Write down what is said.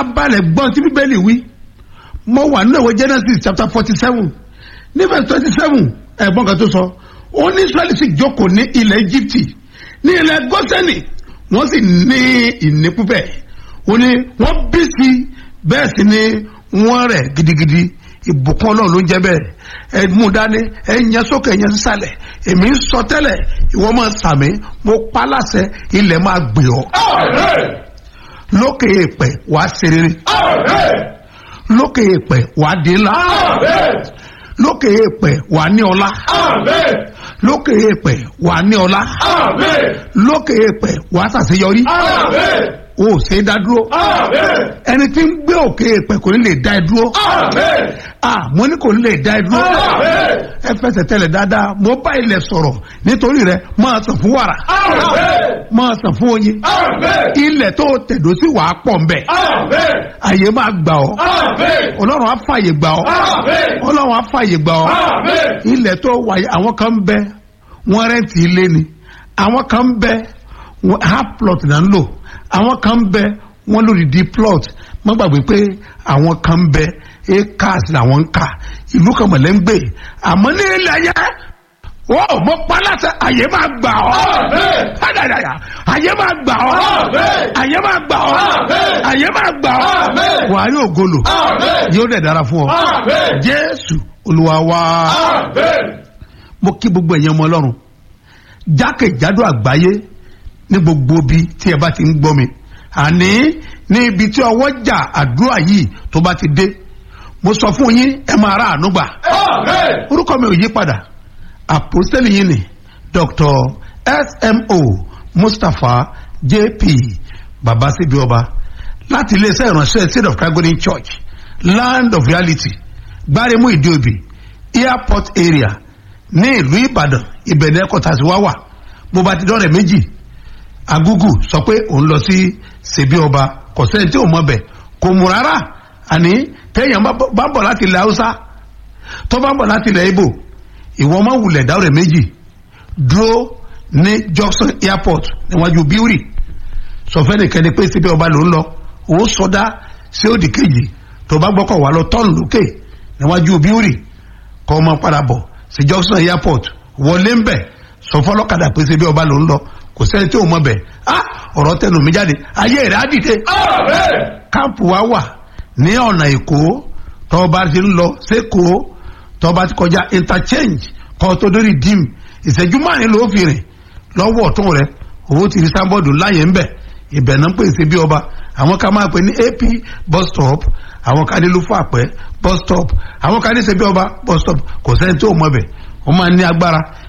farabalẹ̀ gbọ́n tí bíbélì wí mo wà nínú ìwé genesis chapter forty seven ní verse twenty seven ẹ̀gbọ́n kan tó sọ ó ní israẹli sì jókòó ní ilẹ̀ egypte ní ilẹ̀ gọ́sẹ̀nì wọ́n sì ní ìní púpẹ̀ ó ní wọ́n bí sí bẹ́ẹ̀ sì ni wọ́n rẹ̀ gidigidi ìbùkún ọlọ́run ló ń jẹ́ bẹ́ẹ̀ ẹ mú dání ẹ yẹn sókè yẹn sísàlẹ̀ èmi ń sọ tẹ́lẹ̀ ìwọ máa sàmì mo pa láṣẹ ilẹ̀ máa gbé ọ lókè èèpẹ̀ wàá ṣe rere lókè èèpẹ̀ wàá di ńlá lókè èèpẹ̀ wàá ní ọlá lókè èèpẹ̀ wàá ní ọlá lókè èèpẹ̀ wàá ṣàṣeyọrí o ò ṣe é dá dúró ẹni tí ń gbé òkè èèpẹ̀ kò ní lè dá ẹ dúró ah mo ní kò ní lè dá ẹ dúró ẹ fẹsẹ̀ tẹ̀lẹ̀ dáadáa mo bá ilẹ̀ sọ̀rọ̀ nítorí rẹ máa sàn fún wàrà máa sàn fún oyin ilẹ̀ tó tẹ̀dó sí wàá pọ̀ nbẹ̀ àyè máa gbà ọ́ ọlọ́run á fàyè gbà ọ́ ọlọ́run á fàyè gbà ọ́ ilẹ̀ tó wáyé àwọn kan ń bẹ wọ́n rẹ́ǹtì ilé ni àwọn kan ń bẹ wọ́n- half plot náà ń lò àwọn kan ń bẹ wọ́n lórí di plot má gbàgbé pé àwọn kan ń bẹ acres làwọn ń kà ìlú kan mọ̀lẹ́ ń gbé àmọ́ ní ilẹ̀ ayé wọ́n mọ paláṣẹ àyè máa gbà ọ́ Àdàdàdà, àyè máa gbà ọ́ àyè máa gbà ọ́ àyè máa gbà ọ́ wàá yóò golo yóò dẹ̀ dára fún ọ jésù olúwa wá mo kí gbogbo ẹ̀yàn ọmọ ọlọ́run jákèjádò àgbáyé ní gbogbo ibi tí ẹ bá ti ń gbọ́ mi àní ní ibi tí ọwọ́ jà àdúrà yìí tó bá ti dé mo sọ fún yín ẹ máa rà àánú gbà orúkọ mi ò yí padà àpòsílẹ̀ yìí ni dr smo mustapha jp babasibi ọba láti iléeṣẹ́ ìránṣẹ́ state of calgary church land of reality gbáremú ìdíòbí airport area ní ìlú ìbàdàn ìbẹ̀rẹ̀ ẹ̀kọ́ta sí wá wà bó bá ti dọ́rẹ̀ méjì agugu sọ pé òun lọ sí ṣèbí ọba kò sẹ́ni tí ò mọ̀ bẹ̀ kò mú rárá àní téèyàn bá bá ń bọ̀ láti ilẹ̀ haúsá tó bá ń bọ̀ láti ilẹ̀ ibo ìwọ ọmọ wulẹ̀ dáwọ̀rẹ̀ méjì dúró ní junction airport níwájú bíórì sọfẹ́ nìkan ni pé síbẹ̀ ọba ló ń lọ ó sọdá sí òdì kejì tó bá gbọ́kọ̀ wá lọ tọ́ọ̀nù lókè níwájú bíórì kọ́ ọmọ padà bọ̀ sí junction airport wọlé ń bẹ̀ sọ fọlọ́kadà pé síbẹ̀ ọba ló ń lọ kò sẹ́ni tí ò mọ̀ bẹ̀ á ọ̀rọ̀ tẹnu mi jáde ayé rẹ̀ á dìde káàpù wa wà ní ọ̀nà èkó tó bá ti ń lọ sékòó tó bá ti kọjá interchange kọ́ tó dórí dim ìṣẹ́jú márùn-ún ló fi rìn lọ́wọ́ ọ̀tún rẹ̀ owó ti rí sábọ́ọ̀dù láyé ń bẹ̀ ibẹ̀ náà ń pè sí bí ọba àwọn ká máa pè ní ap bus stop àwọn ká ní lufo àpẹ bus stop àwọn ká ní ṣe bí ọba bus stop kò sẹ́ni tó mọ̀ bẹ̀ wọ́n máa ní agbára